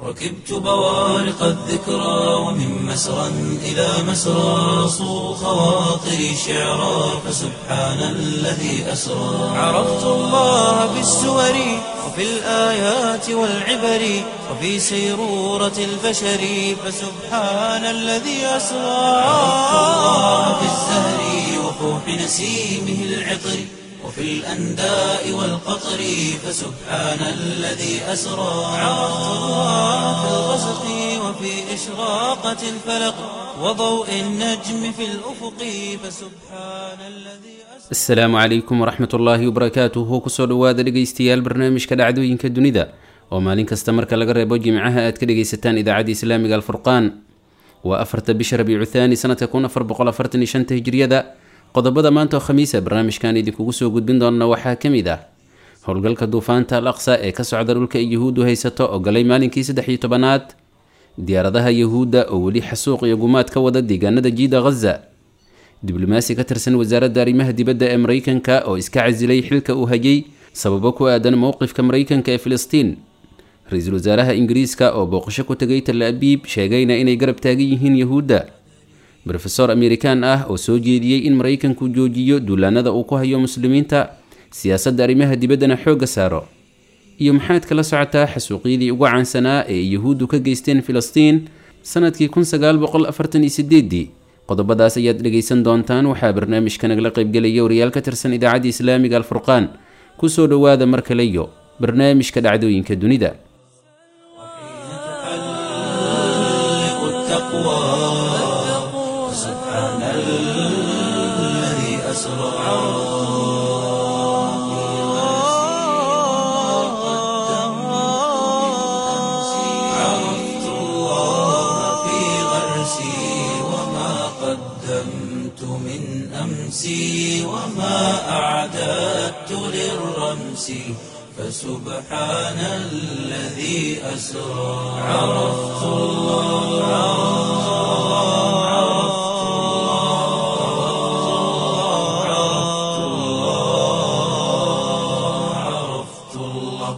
ركبت بوارق الذكرى ومن مسرى إلى مسرى صو خواطري شعرا فسبحان الذي أسرى عرفت الله بالسور وفي الآيات والعبر وفي سيرورة البشر فسبحان الذي أسرى عرفت الله بالزهر وفوح نسيمه العطر وفي الأنداء والقطر فسبحان الذي أسرى عرفت الله في الغسق وفي إشراقة الفلق وضوء النجم في الأفق فسبحان الذي أسرى asalaamu calaykum waraxmat ullaahi wabarakaatuhu kusoo dhowaada dhegaystayaal barnaamijka dhacdooyinka dunida oo maalin kasta marka laga reebo jimcaha aad ka dhegaysataan idaacadda islaamiga alfurqaan waa afarta bisha rabiicu thaani sanadka kun afar boqol afartan iyo shanta hijriyada qodobada maanta oo khamiisa barnaamijkan idinkugu soo gudbin doona waxaa ka mid ah howlgalka duufaanta al aqsa ee ka socda dhulka ay yuhuuddu haysato oo galay maalinkii saddex iyo tobanaad diyaaradaha yuhuudda oo weli xasuuq iyo gumaad ka wada deegaanada jiida ghaza diblomaasi ka tirsan wasaaradda arrimaha dibadda ee maraykanka oo iska casilay xilka uu hayay sababo ku aadan mowqifka maraykanka ee filistiin ra-iisul wasaaraha ingiriiska oo booqasho ku tegay tal abiib sheegayna inay garab taagan yihiin yuhuudda rofesor amerikaan ah oo soo jeediyey in maraykanku joojiyo duulaanada uu ku hayo muslimiinta siyaasadda arrimaha dibaddana xoogga saaro iyo maxaad kala socotaa xasuuqyadii ugu caansanaa ee ay yuhuuddu ka geysteen filistiin sanadkii kun sagaal boqol afartan iyo sideedii qodobadaas ayaad dhegaysan doontaan waxaa barnaamijka nagala qaybgelaya wariyaal ka tirsan idaacadda islaamiga alfurqaan kusoo dhowaada mar kale iyo barnaamijka dhacdooyinka dunida تحلق التقوى فسبحان الذي أسرى عرفت الله في غرسي وما قدمت من أمسي وما أعددت للرمس فسبحان الذي أسرى عرفت الله عرفت الله عرفت الله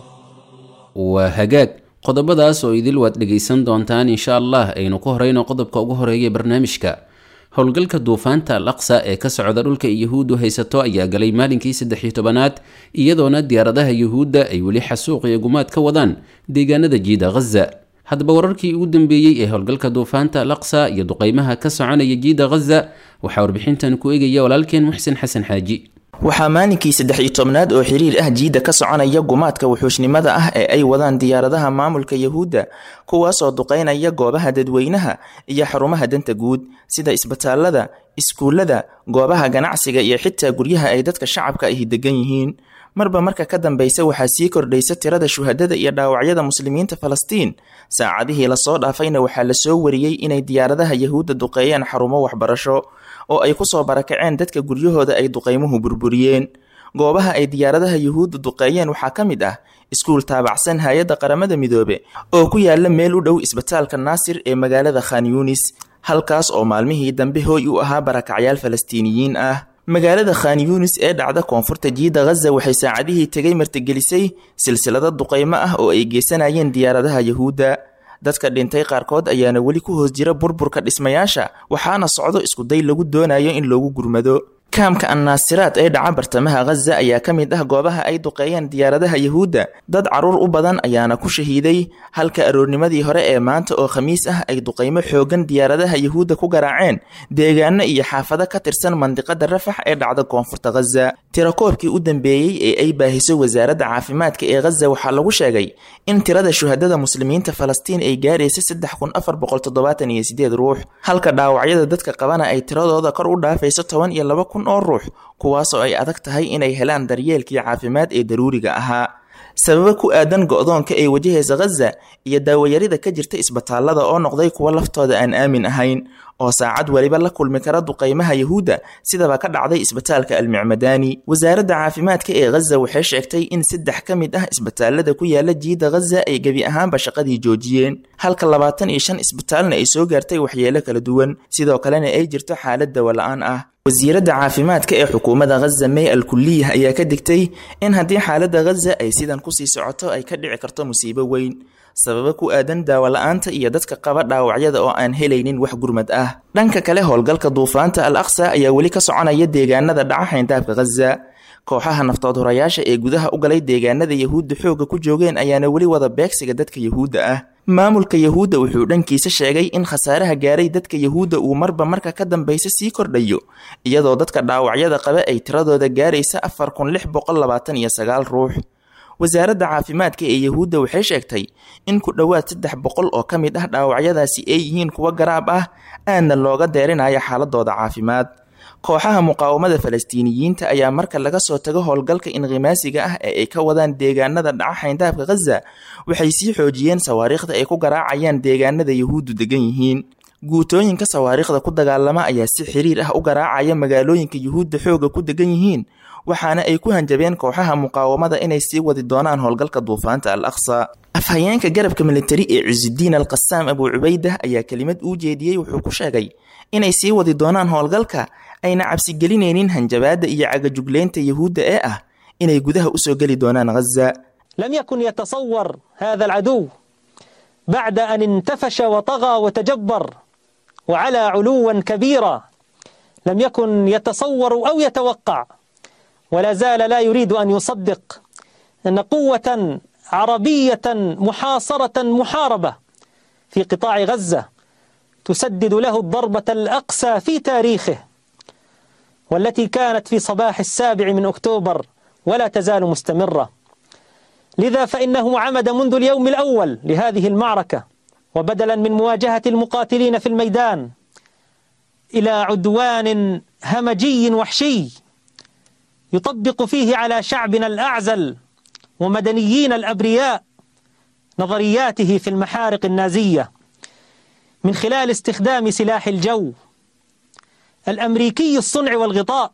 waa hagaag qodobadaas oo idil waad dhegaysan doontaan insha allah aynu ku horeyno qodobka ugu horeeya barnaamijka howlgalka duufaanta al aqsa ee ka socda dhulka ay yuhuuddu haysato ayaa galay maalinkii saddex iyo tobanaad iyadoona diyaaradaha yuhuudda ay weli xasuuq iyo gumaad ka wadaan deegaanada jiida ghaza haddaba wararkii ugu dambeeyey ee howlgalka duufaanta al aqsa iyo duqeymaha ka soconaya jiida ghaza waxaa warbixintan ku egaya walaalkeen muxsen xasan xaaji waxaa maalinkii saddex iyo tobnaad oo xiriir ah jiidda ka soconaya gumaadka wuxuushnimada ah ee ay wadaan diyaaradaha maamulka yuhuudda kuwaasoo duqeynaya goobaha dadweynaha iyo xarumaha danta guud sida isbitaalada iskuullada goobaha ganacsiga iyo xitaa guryaha ay dadka shacabka ahi degan yihiin marba marka ka dambeysa waxaa sii kordhaysa tirada shuhadada iyo dhaawacyada muslimiinta falastiin saacadihii lasoo dhaafayna waxaa lasoo wariyey inay diyaaradaha yuhuudda duqeeyeen xarumo waxbarasho oo ay kusoo barakaceen dadka guryahooda ay duqeymuhu burburiyeen goobaha ay diyaaradaha yuhuudda duqeeyeen waxaa ka mid ah iskuul taabacsan hay-adda qaramada midoobe oo ku yaala meel u dhow isbitaalka naasir ee magaalada khan yunis halkaas oo maalmihii dambe hooy u ahaa barakacyaal falastiiniyiin ah magaalada khan yunis ee dhacda koonfurta jiida ghaza waxay saacadihii tegay martigelisay silsilado duqeymo ah oo ay geysanayeen diyaaradaha yuhuudda dadka dhintay qaarkood ayaana weli ku hoos jira burburka dhismayaasha waxaana socdo iskuday lagu doonayo in loogu gurmado kaamka annaasiraad ee dhaca bartamaha ghaza ayaa ka mid ah goobaha ay duqeeyeen diyaaradaha yuhuudda dad caruur u badan ayaana ku shahiiday halka aroornimadii hore ee maanta oo khamiis ah ay duqeymo xoogan diyaaradaha yuhuudda ku garaaceen deegaano iyo xaafado ka tirsan mandiqada rafax ee dhacda koonfurta ghaza tirakoobkii u dambeeyey ee ay baahiso wasaaradda caafimaadka ee ghaza waxaa lagu sheegay in tirada shuhadada muslimiinta falastiin ay gaaraysa saddex kun afar boqol toddobaatan iyo sideed ruux halka dhaawacyada dadka qabana ay tiradooda kor u dhaafayso toban iyo laba kun oo ruux kuwaasoo ay adag tahay inay helaan daryeelkii caafimaad ee daruuriga ahaa sababo ku aadan go-doonka ay wajahaysa ghaza iyo daawayarida ka jirta isbitaalada oo noqday kuwo laftooda aan aamin ahayn oo saacad weliba la kulmi kara duqeymaha yuhuudda sidaba ka dhacday isbitaalka almicmadaani wasaaradda caafimaadka ee ghaza waxay sheegtay in saddex ka mid ah isbitaalada ku yaala jiida ghaza ay gebi ahaanba shaqadii joojiyeen halka labaatan iyo shan isbitaalna ay soo gaartay waxyeelo kala duwan sidoo kalena ay jirto xaalad dawola-aan ah wasiiradda caafimaadka ee xukuumadda ghaza may al kuliyah ayaa ka digtay in haddii xaaladda ghaza ay sidan kusii socoto ay ka dhici karto musiibo weyn sababo ku aadan daawo la-aanta iyo dadka qaba dhaawacyada oo aan helaynin wax gurmad ah dhanka kale howlgalka duufaanta al aqsa ayaa weli ka soconaya deegaanada dhaca xayndaabka khaza kooxaha naftood horayaasha ee gudaha u galay deegaanada yahuudda xoogga ku joogeen ayaana weli wada beegsiga dadka yahuudda ah maamulka yahuudda wuxuu dhankiisa sheegay in khasaaraha gaaray dadka yahuudda uu marba marka ka dambaysa sii kordhayo iyadoo dadka dhaawacyada qaba ay tiradooda gaaraysa afar kun lix boqol labaatan iyo sagaal ruux wasaaradda caafimaadka ee yahuudda waxay sheegtay in ku dhowaad saddex boqol oo ka mid ah dhaawacyadaasi ay yihiin kuwo garaab ah aadna looga deerinayo xaaladooda caafimaad kooxaha muqaawamada falastiiniyiinta ayaa marka laga soo tago howlgalka inqimaasiga ah ee ay ka wadaan deegaanada dhaca xayndaabka khaza waxay sii xoojiyeen sawaariikhda ay ku garaacayaan deegaanada yahuuddu degan yihiin guutooyinka sawaariikhda ku dagaalama ayaa si xiriir ah u garaacaya magaalooyinka yuhuudda xooga ku degan yihiin waxaana ay ku hanjabeen kooxaha muqaawamada inay sii wadi doonaan howlgalka duufaanta al aqsa afhayeenka garabka militari ee cisudiin al qasaam abuu cubaydah ayaa kelimad uu jeediyey wuxuu ku sheegay inay sii wadi doonaan howlgalka ayna cabsigelinaynin hanjabaadda iyo cagajugleynta yahuudda ee ah inay gudaha usoo geli doonaan ghaza لم يكن يتصور هذا العدو بعد أن انتفش وطغى وتجبر وعلى علوا كبيرا لم يكن يتصور أو يتوقع ولا زال لا يريد أن يصدق أن قوة عربية محاصرة محاربة في قطاع غزة تسدد له الضربة الأقسى في تاريخه والتي كانت في صباح السابع من أكتوبر ولا تزال مستمرة لذا فإنه عمد منذ اليوم الأول لهذه المعركة وبدلا من مواجهة المقاتلين في الميدان إلى عدوان همجي وحشي يطبق فيه على شعبنا الأعزل ومدنيين الأبرياء نظرياته في المحارق النازية من خلال استخدام سلاح الجو الأمريكي الصنع والغطاء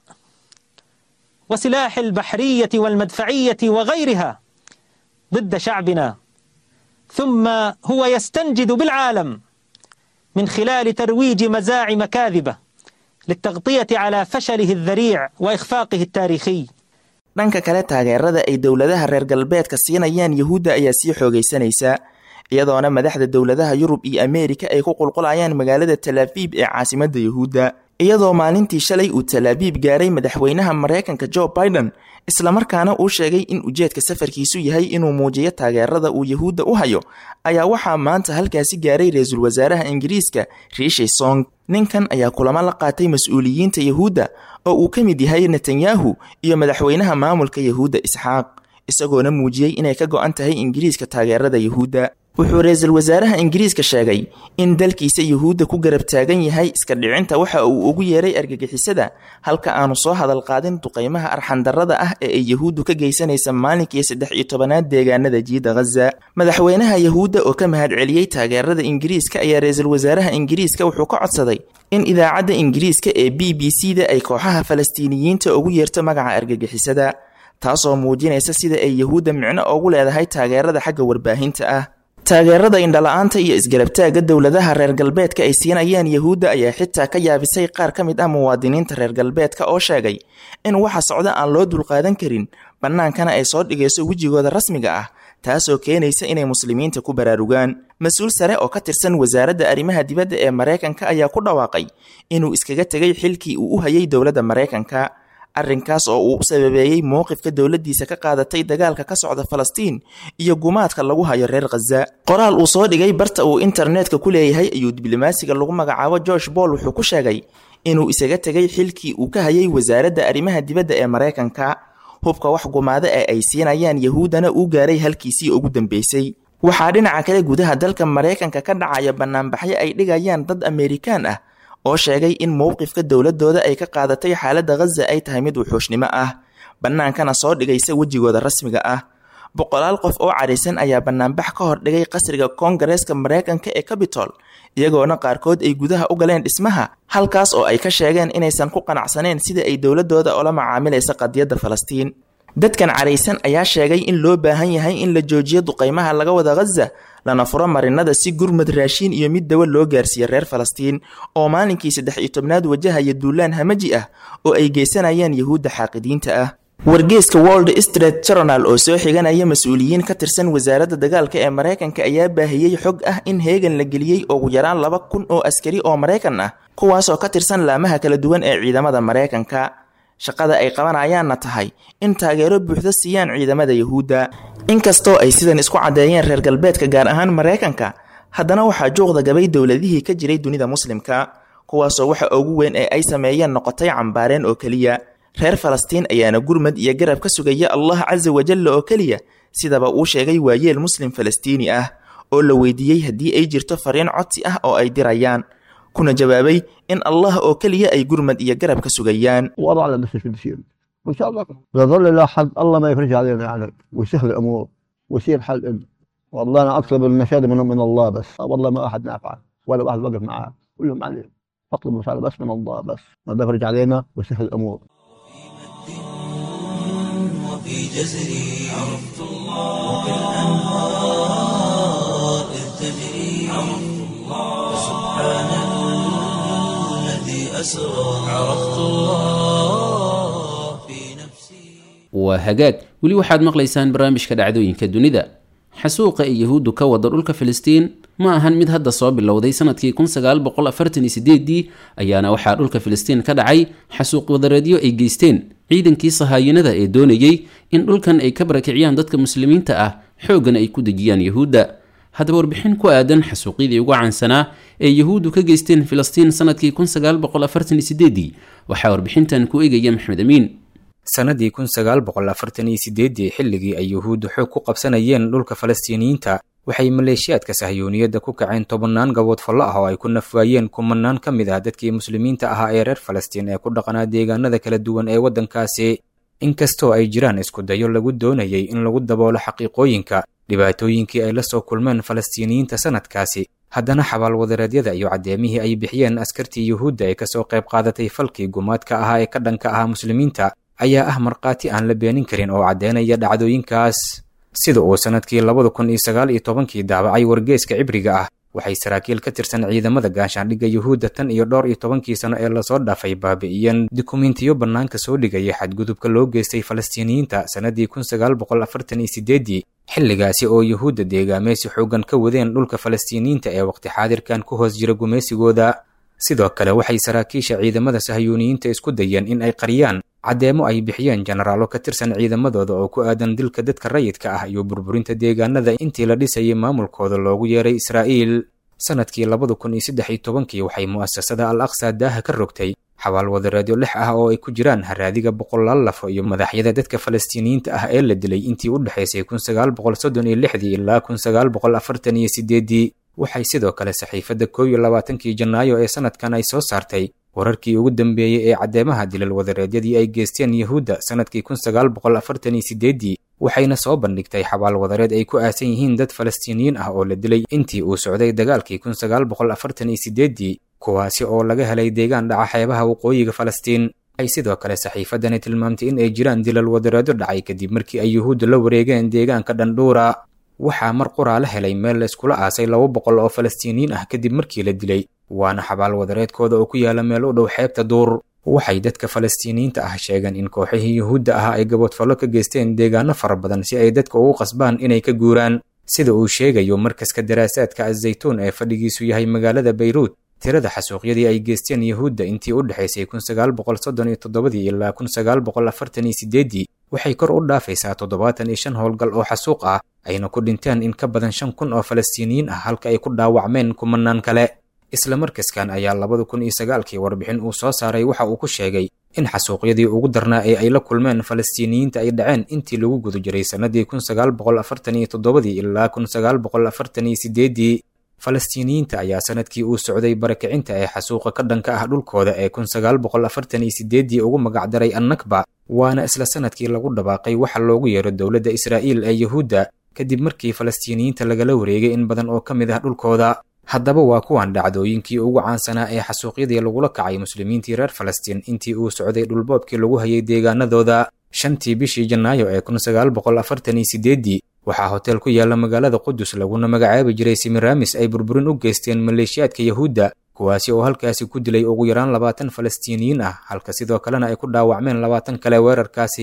وسلاح البحرية والمدفعية وغيرها ضد شعبنا ثم هو يستنجد بالعالم من خلال ترويج مزاعم كاذبة للتغطية على فشله الذريع وإخفاقه التاريخي dhanka kale taageerada ay dowladaha reer galbeedka siinayaan yahuudda ayaa sii xoogaysanaysa iyadoona madaxda dowladaha yurub iyo ameerika ay ku qulqulayaan magaalada talaabiib ee caasimadda yahuudda iyadoo maalintii shalay uu talaabiib gaaray madaxweynaha maraykanka jo biden islamarkaana uu sheegay in ujeedka safarkiisu yahay inuu muujiyo taageerada uu yahuudda u hayo ayaa waxaa maanta halkaasi gaaray ra-iisul wasaaraha ingiriiska riishi song ninkan ayaa kulamo la qaatay mas-uuliyiinta yahuudda oo uu ka mid yahay netanyahu iyo madaxweynaha maamulka yahuudda isxaaq isagoona muujiyey inay ka go-an tahay ingiriiska taageerada yahuudda wuxuu ra-iisul wasaaraha ingiriiska sheegay in dalkiisa yuhuudda ku garab taagan yahay iska dhicinta waxa uu ugu yeeray argagixisada halka aanu soo hadal qaadin duqaymaha arxandarrada ah ee ay yahuuddu ka geysanaysa maalinkii saddex iyo tobanaad deegaanada jiida ghaza madaxweynaha yahuudda oo ka mahad celiyey taageerada ingiriiska ayaa ra-iisul wasaaraha ingiriiska wuxuu ka codsaday in idaacadda ingiriiska ee b b c da ay kooxaha falastiiniyiinta ugu yeerto magaca argagixisada taasoo muujinaysa sida ay yahuudda micno ugu leedahay taageerada xagga warbaahinta ah taageerada indhala-aanta iyo isgarabtaagga dowladaha reer galbeedka ay siinayaan yahuudda ayaa xitaa ka yaabisay qaar ka mid ah muwaadiniinta reer galbeedka oo sheegay in waxa socda aan loo dulqaadan karin bannaankana ay soo dhigayso wejigooda rasmiga ah taasoo keenaysa inay muslimiinta ku baraarugaan mas-uul sare oo ka tirsan wasaaradda arrimaha dibadda ee maraykanka ayaa ku dhawaaqay inuu iskaga tegay xilkii uu u hayay dowladda maraykanka arrinkaas oo uu u sababeeyey mowqifka dowladdiisa ka qaadatay dagaalka ka socda falastiin iyo gumaadka lagu hayo reer khaza qoraal uu soo dhigay barta uu internetka ku leeyahay ayuu diblomaasiga lagu magacaabo george boll wuxuu ku sheegay inuu isaga tegay xilkii uu ka hayay wasaaradda arrimaha dibadda ee maraykanka hubka wax gumaada ee ay siinayaan yahuuddana uu gaaray halkiisii ugu dambeysay waxaa dhinaca kale gudaha dalka maraykanka ka dhacaya banaanbaxyo ay dhigayaan dad ameerikaan ah oo sheegay in mowqifka dowladooda ay ka qaadatay xaaladda ghaza ay tahay mid wuxuushnimo ah bannaankana soo dhigaysa wejigooda rasmiga ah boqolaal qof oo cadhaysan ayaa banaanbax ka hor dhigay qasriga koongareeska maraykanka ee cabitol iyagoona qaarkood ay gudaha u galeen dhismaha halkaas oo ay ka sheegeen inaysan ku qanacsaneen sida ay dowladooda ula macaamilaysa qadiyadda falastiin dadkan cadhaysan ayaa sheegay in loo baahan yahay in la joojiyo duqaymaha laga wada ghaza lana furo marinada si gurmad raashiin iyo mid dawa loo gaarsiiya reer falastiin oo maalinkii saddex iyo tobnaad wajahaya duulaan hamaji ah oo ay geysanayaan yahuudda xaaqidiinta ah wargeeska world street journal oo soo xiganaya mas-uuliyiin ka tirsan wasaaradda dagaalka ee maraykanka ayaa baahiyey xog ah in heegan la geliyey ugu yaraan laba kun oo askari oo maraykan ah kuwaasoo ka tirsan laamaha kala duwan ee ciidamada maraykanka shaqada ay qabanayaanna tahay in taageero buuxda siiyaan ciidamada yuhuudda inkastoo ay sidan isku caddeeyeen reer galbeedka gaar ahaan maraykanka haddana waxaa juuqda gabay dowladihii ka jiray dunida muslimka kuwaasoo waxa ugu weyn ee ay sameeyeen noqotay cambaareen oo keliya reer falastiin ayaana gurmad iyo garab ka sugaya allah casa wajalla oo keliya sidaba uu sheegay waayeel muslim falastiini ah oo la weydiiyey haddii ay jirto fariin codsi ah oo ay dirayaan kuna jawaabay in allah oo keliya ay gurmad iyo garab ka sugayaan وضع على نفس الشيء بيصير وان شاء الله يظل لا حد الله ما يفرج علينا يعني ويسهل الامور ويصير حل إن. والله انا اطلب المشاهد من, من الله بس والله ما احد نافع ولا واحد وقف معاه كلهم عليه اطلب المساعده بس من الله بس الله يفرج علينا ويسهل الامور وفي جزري عرفت الله وكالأنهار إذ تجري عرفت الله سبحان الذي أسرى عرفت الله في نفسي waa hagaag weli waxaad maqlaysaan barnaamijka dhacdooyinka dunida xasuuqa ay yahuuddu ka wada dhulka filistiin ma ahan mid hadda soo bilowday sanadkii kun sagaal boqol afartan iyo sideedii ayaana waxaa dhulka filistiin ka dhacay xasuuq wadareedyo ay geysteen ciidankii sahaayinada ee doonayey in dhulkan ay ka barakiciyaan dadka muslimiinta ah xooggan ay ku dejiyaan yahuudda haddaba warbixin ku aadan xasuuqyadii ugu caansanaa ee yahuuddu ka geysteen filistiin sanadkii kun sagaal boqol afartan iyo sideedii waxaa warbixintan ku eegaya maxmed amiin sannadii kun sagaal boqol afartan iyo sideedii xilligii ay yuhuuddu xoog ku qabsanayeen dhulka falastiiniyiinta waxay maleeshiyaadka sahyuuniyadda ku kaceen tobannaan gabood fallo ah oo ay ku nafwaayeen kumanaan ka mid ah dadkii muslimiinta ahaa ee reer falastiin ee ku dhaqanaa deegaanada kala duwan ee waddankaasi inkastoo ay jiraan iskudayo lagu doonayay in lagu daboolo xaqiiqooyinka dhibaatooyinkii ay la soo kulmeen falastiiniyiinta sanadkaasi haddana xabaalwadareedyada iyo caddeemihii ay bixiyeen askartii yuhuudda ee kasoo qayb qaadatay falkii gumaadka ahaa ee ka dhanka ahaa muslimiinta ayaa ah markhaati aan la beenin karin oo caddeynaya dhacdooyinkaas sida uu sannadkii labada kun iyo sagaal iyo tobankii daabacay wargeeska cibriga ah waxay saraakiil ka tirsan ciidamada gaashaandhigga yuhuudda tan iyo dhowr iyo tobankii sano ee lasoo dhaafay baabi'iyeen dukumentiyo bannaanka soo dhigaya xadgudubka loo geystay falastiiniyiinta sannadii kun sagaal boqol afartan iyo sideedii xilligaasi oo yuhuudda deegaameysi xooggan ka wadeen dhulka falastiiniyiinta ee waqti xaadirkan ku hoos jira gumaysigooda sidoo kale waxay saraakiisha ciidamada sahyuuniyiinta isku dayeen in ay qariyaan caddeemo ay bixiyeen jenaraalo ka tirsan ciidamadooda oo ku aadan dilka dadka rayidka ah iyo burburinta deegaanada intii la dhisayay maamulkooda loogu yeeray israa'iil sannadkii labada kun iyo saddex iyo tobankii waxay mu'asasada al aqsa daaha ka rogtay xabaalwadareedyo lix ah oo ay ku jiraan haraadiga boqolaal lafo iyo madaxyada dadka falastiiniyiinta ah ee la dilay intii u dhexaysay kun sagaal boqol soddon iyo lixdii ilaa kun sagaal boqol afartan iyo sideedii waxay sidoo kale saxiifadda kow iyo labaatankii janaayo ee sanadkan ay soo saartay wararkii ugu dambeeyey ee caddeemaha dilal wadareedyadii ay geysteen yuhuudda sannadkii kun sagaal boqol afartan iyo sideedii waxayna soo bandhigtay xabaal wadareed ay ku aasan yihiin dad falastiiniyiin ah oo la dilay intii uu socday dagaalkii kun sagaal boqol afartan iyo sideedii kuwaasi oo laga helay deegaan dhaca xeebaha waqooyiga falastiin ay sidoo kale saxiifaddani tilmaamtay in ay jiraan dilal wadareedyo dhacay kadib markii ay yuhuudda la wareegeen deegaanka dhandhuura waxaa mar quraa la helay meel la iskula aasay laba boqol oo falastiiniyiin ah kadib markii la dilay waana xabaal wadareedkooda oo ku yaala meel u dhow xeebta duur waxay dadka falastiiniyiinta ah sheegeen in kooxihii yuhuudda ahaa ay gaboodfallo ka geysteen deegaano fara badan si ay dadka ugu qasbaan inay ka guuraan sida uu sheegayo markaska daraasaadka azaytuun ee fadhigiisu yahay magaalada bayruut tirada xasuuqyadii ay geysteen yuhuudda intii u dhexaysay kun sagaal boqol soddon iyo toddobadii ilaa kun sagaal boqol afartan iyo sideedii waxay kor u dhaafaysaa toddobaatan iyo shan howlgal oo xasuuq ah ayna ku dhinteen in ka badan shan kun oo falastiiniyiin ah halka ay ku dhaawacmeen kumanaan kale isla markaskan ayaa labada kun iyo sagaalkii warbixin uu soo saaray waxa uu ku sheegay in xasuuqyadii ugu darnaa ee ay la kulmeen falastiiniyiinta ay dhaceen intii lagu guda jiray sannadii kun sagaal boqol afartan iyo toddobadii ilaa kun sagaal boqol afartan iyo sideedii falastiiniyiinta ayaa sanadkii uu socday barakicinta ee xasuuqa ka dhanka ah dhulkooda ee kun sagaal boqol afartan iyo sideedii ugu magacdaray annakba waana isla sanadkii lagu dhawaaqay waxa loogu yeero dowladda israa'iil ee yuhuudda kadib markii falastiiniyiinta lagala wareegay in badan oo ka mid ah dhulkooda haddaba waa kuwan dhacdooyinkii ugu caansanaa ee xasuuqyadii lagula kacay muslimiintii reer falastiin intii uu socday dhulboobkii lagu hayay deegaanadooda shantii bishii janaayo ee kun sagaal boqol afartan iyo sideedii waxaa hotel ku yaala magaalada qudus laguna magacaabi jiray simiramis ay burburin u geysteen maleeshiyaadka yahuudda kuwaasi oo halkaasi ku dilay ugu yaraan labaatan falastiiniyiin ah halka sidoo kalena ay ku dhaawacmeen labaatan kale weerarkaasi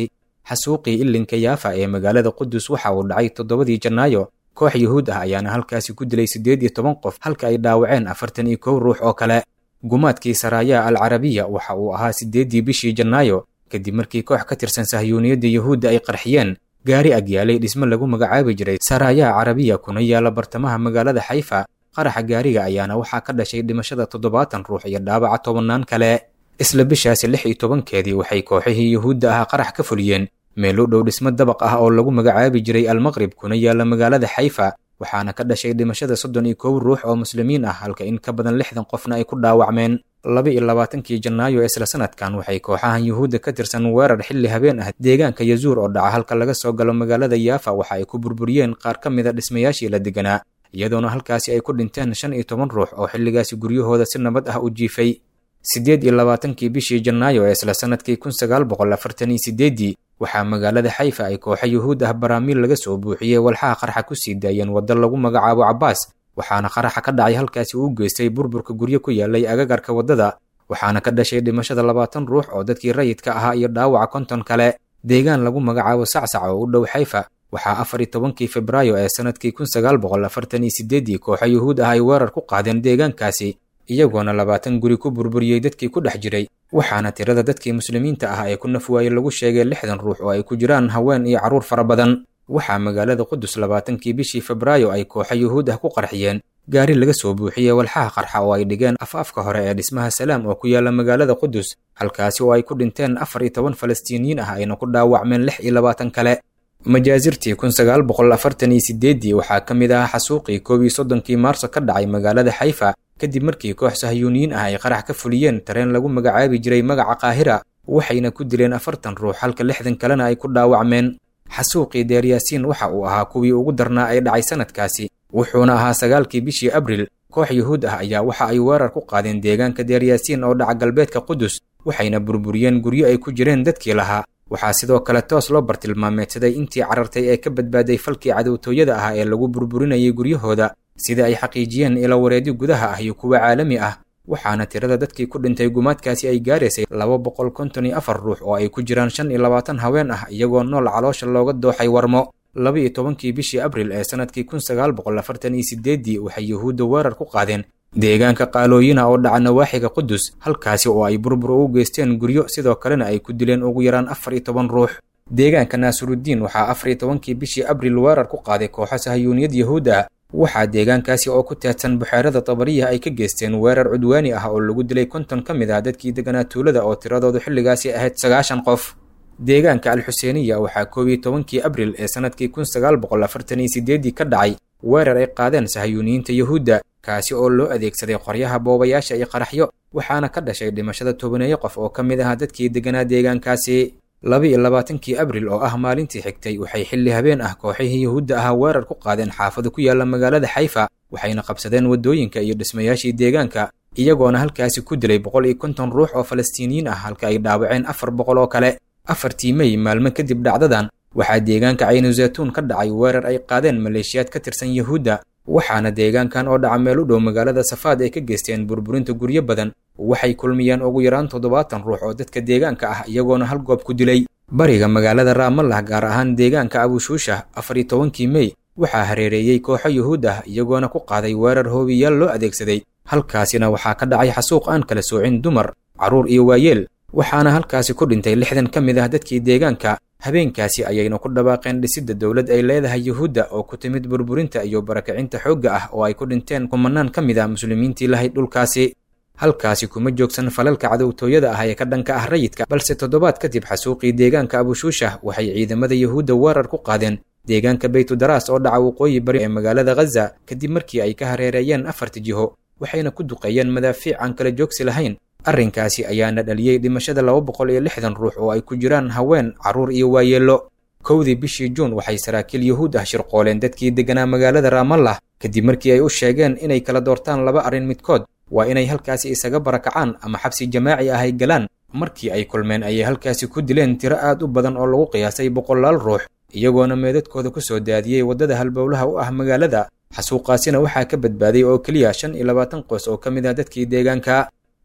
xasuuqii ilinka yaafa ee magaalada qudus waxa uu dhacay toddobadii janaayo koox yuhuud ah ayaana halkaasi ku dilay siddeed iyo toban qof halka ay dhaawaceen afartan iyo kow ruux oo kale gumaadkii saraayaa al carabiya waxa uu ahaa siddeeddii bishii janaayo kadib markii koox ka tirsan sahyuuniyadda yuhuudda ay qarxiyeen gaari agyaalay dhismo lagu magacaabi jiray saraayaa carabiya kuna yaala bartamaha magaalada xayfa qaraxa gaariga ayaana waxaa ka dhashay dhimashada toddobaatan ruux iyo dhaawaca tobannaan kale isla bishaasi lix iyo tobankeedii waxay kooxihii yuhuudda ahaa qarax ka fuliyeen meel u dhow dhismo dabaq ah oo lagu magacaabi jiray almaqrib kuna yaala magaalada xayfa waxaana ka dhashay dhimashada soddon iyo kow ruux oo muslimiin ah halka in ka badan lixdan qofna ay ku dhaawacmeen laba iyo labaatankii janaayo isla sanadkan waxay kooxahan yuhuudda ka tirsan weerar xilli habeen ah deegaanka yazuur oo dhaca halka laga soo galo magaalada yaafa waxa ay ku burburiyeen qaar ka mida dhismayaashii la deganaa iyadoona halkaasi ay ku dhinteen shan iyo toban ruux oo xilligaasi guryahooda si nabad ah u jiifay siddeed iyo labaatankii bishii janaayo ee isla sanadkii kun sagaal boqol afartan iyo sideeddii waxaa magaalada xayfa ay kooxa yuhuud ah baraamiil laga soo buuxiyey walxaha qarxa ku sii daayeen waddo lagu magacaabo cabbaas waxaana qaraxa ka dhacay halkaasi uu geystay burburka guryo ku yaalay agagarka waddada waxaana ka dhashay dhimashada labaatan ruux oo dadkii rayidka ahaa iyo dhaawaca konton kale deegaan lagu magacaabo sacsac oo u dhow xayfa waxaa afar iyo tobankii febraayo ee sanadkii kun sagaal boqol afartan iyo sideeddii kooxa yuhuud ah ay weerar ku qaadeen deegaankaasi iyagoona labaatan guri ku burburiyey dadkii ku dhex jiray waxaana tirada dadkii muslimiinta ah ee ku nafwaayey lagu sheegay lixdan ruux oo ay ku jiraan haween iyo carruur fara badan waxaa magaalada qudus labaatankii bishii febraayo ay kooxa yuhuud ah ku qarxiyeen gaari laga soo buuxiyey walxaha qarxa oo ay dhigeen af-afka hore ee dhismaha salaam oo ku yaala magaalada qudus halkaasi oo ay ku dhinteen afar iyo toban falastiiniyiin ah ayna ku dhaawacmeen lix iyo labaatan kale majaasirtii kun sagaal boqol afartan iyo sideeddii waxaa ka mid ahaa xasuuqii koob iyo soddonkii maarso ka dhacay magaalada xayfa kadib markii koox sahyuuniyiin ah ay qarax ka fuliyeen tareen lagu magacaabi jiray magaca qaahira waxayna ku dileen afartan ruux halka lixdan kalena ay ku dhaawacmeen xasuuqii deeryaasiin waxa uu ahaa kuwii ugu darnaa ee dhacay sanadkaasi wuxuuna ahaa sagaalkii bishii abril koox yuhuud ah ayaa waxa ay weerar ku qaadeen deegaanka deeryaasiin oo dhaca galbeedka qudus waxayna burburiyeen guryo ay ku jireen dadkii lahaa waxaa sidoo kale toos loo bartilmaameedsaday intii carartay ee ka badbaaday falkii cadowtooyada ah ee lagu burburinayay guryahooda sida ay xaqiijiyeen ilo wareedyo gudaha ah iyo kuwa caalami ah waxaana tirada dadkii ku dhintay gumaadkaasi ay gaaraysay laba boqol konton iyo afar ruux oo ay ku jiraan shan iyo labaatan haween ah iyagoo nool caloosha looga dooxay warmo laba iyo tobankii bishii abril ee sanadkii kun sagaal boqol afartan iyo sideeddii waxay yuhuudda weerar ku qaadeen deegaanka qaalooyina oo dhaca nawaaxiga qudus halkaasi oo ay burbur ugu geysteen guryo sidoo kalena ay ku dileen ugu yaraan afar iyo toban ruux deegaanka naasirudiin waxaa afar iyo tobankii bishii abril weerar ku qaaday kooxo sahayuuniyad yahuud ah waxaa deegaankaasi oo ku taadsan buxeerada tabariya ay ka geysteen weerar cudwaani ah oo lagu dilay konton ka mid ah dadkii deganaa tuulada oo tiradoodu xilligaasi ahayd sagaashan qof deegaanka alxuseeniya waxaa koob iyo tobankii abril ee sanadkii kun sagaal boqol afartan iyo sideeddii ka dhacay weerar ay qaadeen sahayuuniyiinta yuhuudda kaasi oo loo adeegsaday qoryaha boobayaasha iyo qaraxyo waxaana ka dhashay dhimashada tobaneeyo qof oo ka mid ahaa dadkii deganaa deegaankaasi laba iyo labaatankii abril oo ah maalintii xigtay waxay xilli habeen ah kooxihii yuhuudda ahaa weerar ku qaadeen xaafado ku yaala magaalada xayfa waxayna qabsadeen waddooyinka iyo dhismayaashii deegaanka iyagoona halkaasi ku dilay boqol iyo konton ruux oo falastiiniyiin ah halka ay dhaawaceen afar boqol oo kale afartii mey maalmo kadib dhacdadan waxaa deegaanka caynu zaytuun ka dhacay weerar ay qaadeen maleeshiyaad ka tirsan yuhuudda waxaana deegaankan oo dhaca meel u dhow magaalada safaad ay ka geysteen burburinta guryo badan waxay kulmiyeen ugu yaraan toddobaatan ruux oo dadka deegaanka ah iyagoona hal goob ku dilay bariga magaalada raamallah gaar ahaan deegaanka abushuusha afar iyo tobankii mey waxaa hareereeyey kooxo yuhuud ah iyagoona ku qaaday weerar hoobiyaal loo adeegsaday halkaasina waxaa ka dhacay xasuuq aan kala soocin dumar carruur iyo waayeel waxaana halkaasi ku dhintay lixdan ka mid ah dadkii deegaanka habeenkaasi ayayna ku dhawaaqeen dhisidda dowlad ay leedahay yuhuudda oo ku timid burburinta iyo barakacinta xoogga ah oo ay ku dhinteen kumanaan ka mid ah muslimiintii lahayd dhulkaasi halkaasi kuma joogsan falalka cadowtooyada ah ee ka dhanka ah rayidka balse toddobaad kadib xasuuqii deegaanka abushuusha waxay ciidamada yuhuudda weerar ku qaadeen deegaanka baytudaraas oo dhaca waqooyi bari ee magaalada ghaza kadib markii ay ka hareereeyeen afarta jiho waxayna ku duqeeyeen madaafiic aan kala joogsi lahayn arrinkaasi ayaana dhaliyey dhimashada laba boqol iyo lixdan ruux oo ay ku jiraan haween carruur iyo waayeello kowdii bishii juun waxay saraakiil yuhuud ah shirqooleen dadkii deganaa magaalada raamallah kadib markii ay u sheegeen inay kala doortaan laba arrin midkood waa inay halkaasi isaga barakacaan ama xabsi jamaaci ah ay galaan markii ay kulmeen ayay halkaasi ku dileen tiro aad u badan oo lagu qiyaasay boqolaal ruux iyagoona meedadkooda ku soo daadiyey waddada halbowlaha u ah magaalada xasuuqaasina waxaa ka badbaaday oo keliya shan iyo labaatan qoys oo ka mid ah dadkii deegaanka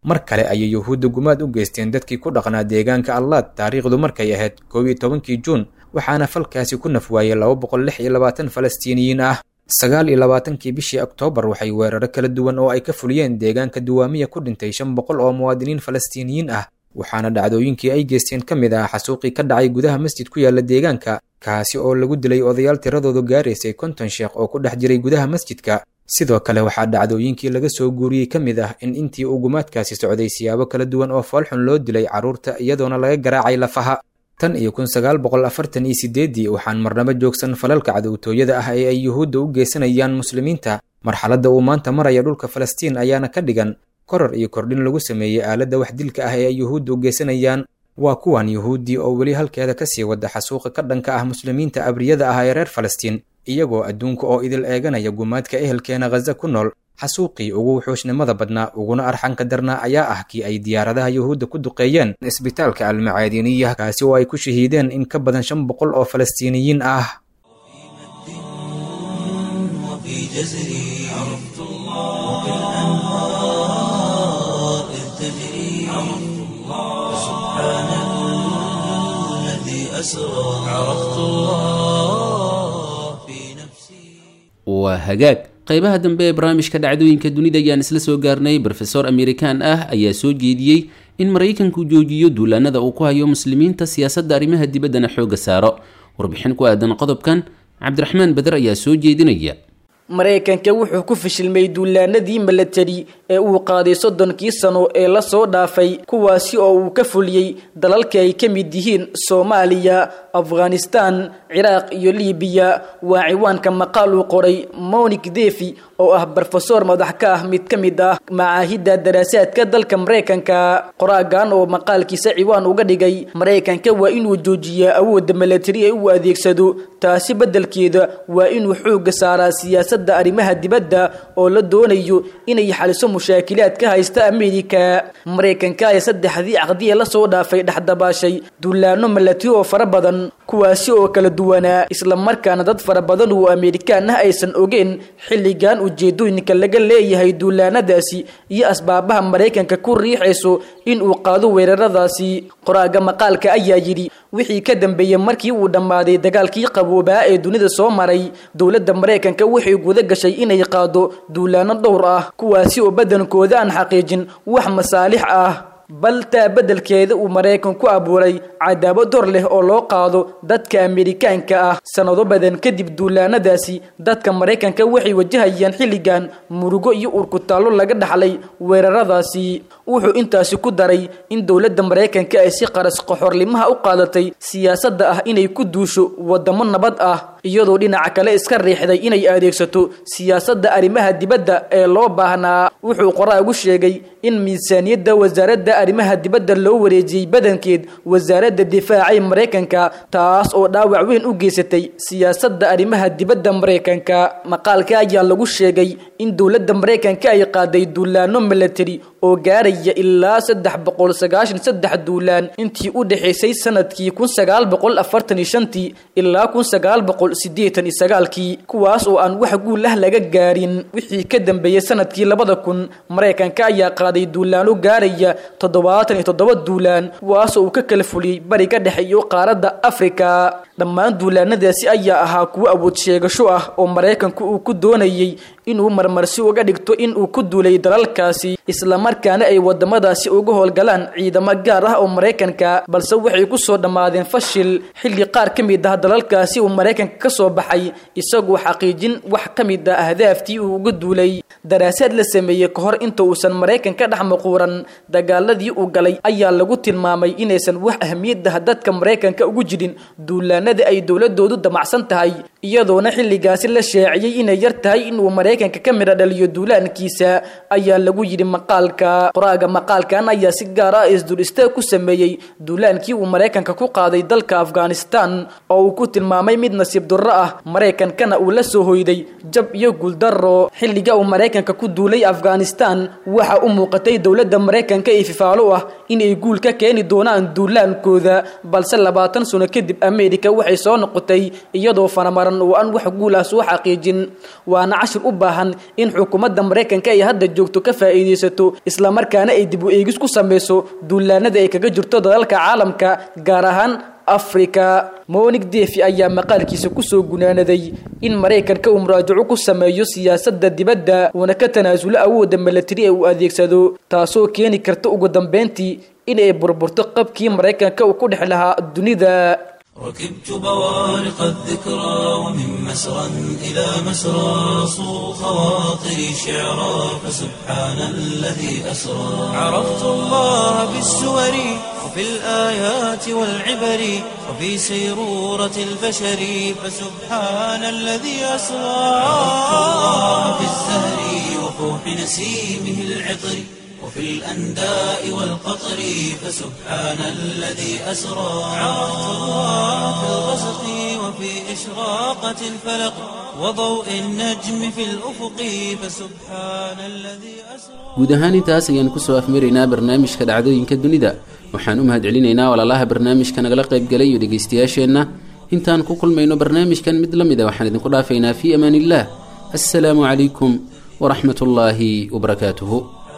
mar kale ayay yuhuudda gumaad u geysteen dadkii ku dhaqnaa deegaanka allaad taariikhdu markay ahayd koob iyo tobankii juun waxaana falkaasi ku nafwaayay laba boqol lix iyo labaatan falastiiniyiin ah sagaal iyo labaatankii bishii oktoobar waxay weeraro kala duwan oo ay ka fuliyeen deegaanka duwaamiya ku dhintay shan boqol oo muwaadiniin falastiiniyiin ah waxaana dhacdooyinkii ay geysteen ka mid ah xasuuqii ka dhacay gudaha masjid ku yaala deegaanka kaasi oo lagu dilay odayaal tiradoodu gaaraysay konton sheekh oo ku dhex jiray gudaha masjidka sidoo kale waxaa dhacdooyinkii laga soo guuriyey ka mid ah in intii uu gumaadkaasi socday siyaabo kala duwan oo foolxun loo dilay carruurta iyadoona laga garaacay lafaha tan iyo kun sagaal boqol afartan iyo sideeddii waxaan marnabo joogsan falalka cadowtooyada ah ee ay yuhuudda u geysanayaan muslimiinta marxaladda uu maanta maraya dhulka falastiin ayaana ka dhigan koror iyo kordhin lagu sameeyey aaladda wax dilka ah ee ay yuhuudda u geysanayaan waa kuwan yuhuuddii oo weli halkeeda kasii wada xasuuqa ka dhanka ah muslimiinta abriyada ah ee reer falastiin iyagoo adduunka oo idil eeganaya gumaadka ehelkeena khaza ku nool xasuuqii ugu wuxuushnimada badnaa uguna arxanka darnaa ayaa ah kii ay diyaaradaha yuhuudda ku duqeeyeen isbitaalka almacaadiniya kaasi oo ay ku shahiideen in ka badan shan boqol oo falastiiniyiin ah وفي جزري عرفت الله وبالأنهار إذ تجري عرفت الله سبحان الذي أسرى عرفت الله في نفسي waa hagaag qaybaha dambe ee barnaamijka dhacdooyinka dunida ayaan isla soo gaarnay brofesor amerikan ah ayaa soo jeediyey in maraykanku joojiyo duulaanada uu ku hayo muslimiinta siyaasadda arrimaha dibaddana xoogga saaro warbixin ku aadan qodobkan cabdiraxmaan beder ayaa soo jeedinaya maraykanka wuxuu ku fashilmay duulaanadii milatari ee uu qaaday soddonkii sano ee lasoo dhaafay kuwaasi oo uu ka fuliyey dalalka ay ka mid yihiin soomaaliya afghanistan ciraaq iyo libiya waa ciwaanka maqaal uu qoray monik defi oo ah brofesor madax ka ah mid ka mid ah macaahidda daraasaadka dalka maraykanka qoraagan oo maqaalkiisa ciwaan uga dhigay maraykanka waa inuu joojiyaa awoodda milatari ee uu adeegsado taasi beddelkeeda waa inuu xoogga saaraa siyaasadda arrimaha dibadda oo la doonayo inay xaliso mushaakilaad ka haysta ameerika maraykanka ee saddexdii caqdiya lasoo dhaafay dhexdabaashay duulaano milatari oo fara badan kuwaasi oo kala duwanaa islamarkaana dad fara badan oo ameerikaan ah aysan ogeen xilligan ujeedooyinka laga leeyahay duulaanadaasi iyo asbaabaha maraykanka ku riixayso in uu qaado weeraradaasi qoraaga maqaalka ayaa yidhi wixii ka dambeeyey markii uu dhammaaday dagaalkii qaboobaa ee dunida soo maray dowladda maraykanka waxay guda gashay inay qaado duulaano dhowr ah kuwaasi oo badankooda aan xaqiijin wax masaalix ah bal taa beddelkeeda uu maraykan ku abuuray cadaabad hor leh oo loo qaado dadka ameerikaanka ah sannado badan kadib duulaanadaasi dadka maraykanka waxay wajahayaan xilligan murugo iyo urkutaallo laga dhaxlay weeraradaasi wuxuu intaasi ku daray in dowladda maraykanka ay si qaras qaxorlimaha u qaadatay siyaasadda ah inay ku duusho waddamo nabad ah iyadoo dhinaca kale iska riixday inay adeegsato siyaasadda arrimaha dibadda ee loo baahnaa wuxuu qoraagu sheegay in miisaaniyadda wasaaradda arrimaha dibadda loo wareejiyey badankeed wasaaradda difaaca ee maraykanka taas oo dhaawac weyn u geysatay siyaasadda arrimaha dibadda maraykanka maqaalka ayaa lagu sheegay in dowladda maraykanka ay qaaday duulaano milatari oo gaaraya ilaa saddex boqol sagaashan saddex duulaan intii u dhexaysay sanadkii kun sagaal boqol afartan iyo shantii ilaa kun sagaal boqol siddeetan iyo sagaalkii kuwaas oo aan wax guul ah laga gaarin wixii ka dambeeyey sanadkii labada kun maraykanka ayaa qaaday duulaano gaaraya toddobaatan iyo toddoba duulaan kuwaasoo uu ka kala fuliyey bariga dhexe iyo qaaradda afrika dhammaan duulaanadaasi ayaa ahaa kuwo awood sheegasho ah oo maraykanku uu ku doonayey inuu marmarsi uga dhigto in uu ku duulay dalalkaasi islamarkaana ay wadamadaasi uga howlgalaan ciidamo gaar ah oo maraykanka balse waxay ku soo dhammaadeen fashil xilli qaar ka mid ah dalalkaasi uu maraykanka ka soo baxay isagoo xaqiijin wax ka mid ah ahdaaftii uu uga duulay daraasaad la sameeyey ka hor inta uusan maraykanka dhex maquuran dagaaladii uu galay ayaa lagu tilmaamay inaysan wax ahmiyaddah dadka maraykanka ugu jirin duulaanada ay dowladoodu damacsan tahay iyadoona xilligaasi la sheeciyey inay yar tahay inuu maraykanka ka midha dhaliyo duulaankiisa ayaa lagu yidhi maqaalka qoraaga maqaalkan ayaa si gaar ah isdul istaag ku sameeyey duulaankii uu maraykanka ku qaaday dalka afghanistan oo uu ku tilmaamay mid nasiib durro ah maraykankana uu la soo hoyday jab iyo guuldaro xilliga uu maraykanka ku duulay afghanistan waxa u muuqatay dowladda maraykanka ee fifaalo ah inay guul ka keeni doonaan duulaankooda balse labaatan sano kadib ameerika waxay soo noqotay iyadoo fanamaran ballaaran oo aan wax guul ah soo xaqiijin waana cashir u baahan in xukuumadda maraykanka ay hadda joogto ka faa'iidaysato islamarkaana ay dib u eegis ku samayso duulaanada ay kaga jirto dalalka caalamka gaar ahaan afrika monig defi ayaa maqaalkiisa kusoo gunaanaday in maraykanka uu muraajaco ku sameeyo siyaasadda dibadda uuna ka tanaasulo awoodda milatari ee uu adeegsado taasoo keeni karta ugu dambeyntii in ay burburto qabkii maraykanka uu ku dhex lahaa dunida ركبت بوارق الذكرى ومن مسرى إلى مسرى صو خواطري شعرا فسبحان الذي أسرى عرفت الله بالسور وفي الآيات والعبر وفي سيرورة البشر فسبحان الذي أسرى عرفت الله بالزهر وفوح نسيمه العطر وفي الأنداء والقطر فسبحان الذي أسرى عرفت الله في الغسق وفي إشراقة الفلق وضوء النجم في الأفق فسبحان الذي أسرى guud ahaan intaas ayaan kusoo afmaraynaa barnaamijka dhacdooyinka dunida waxaan u mahadcelinaynaa walaalaha barnaamijka nagala qaybgalay iyo dhegaystayaasheenna intaan ku kulmayno barnaamijkan mid la mid a waxaan idinku dhaafaynaa fii amaan illah assalaamu calaykum waraxmat ullaahi wabarakaatuhu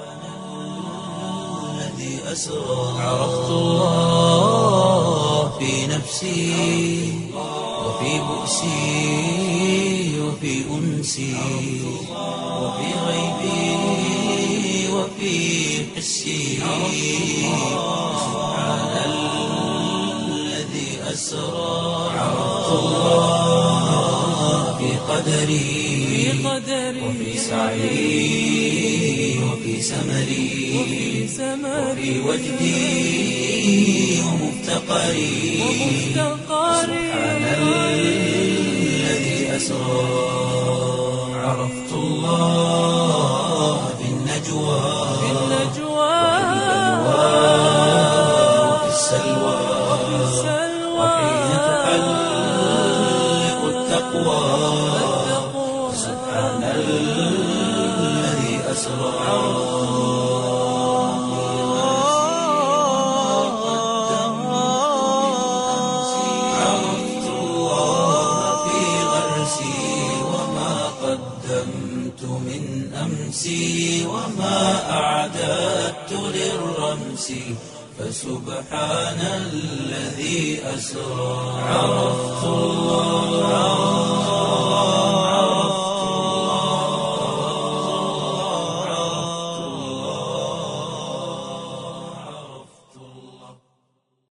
الذي أسرى عرفت الله في نفسي وفي بؤسي وفي أنسي وفي غيبي وفي حسي سبحان الذي أسرى عرفت الله في قدري وفي سعي وفي سمري وفي وجدي ومفتقري سبحان الذي أسرى عرفت الله في النجوى وفي السلوى وحين تحلق التقوى سبحان الذي أسرى عرفت الله في غرسي وما قدمت من أمسي وما أعددت للرمس فسبحان الذي أسرى عرفت الله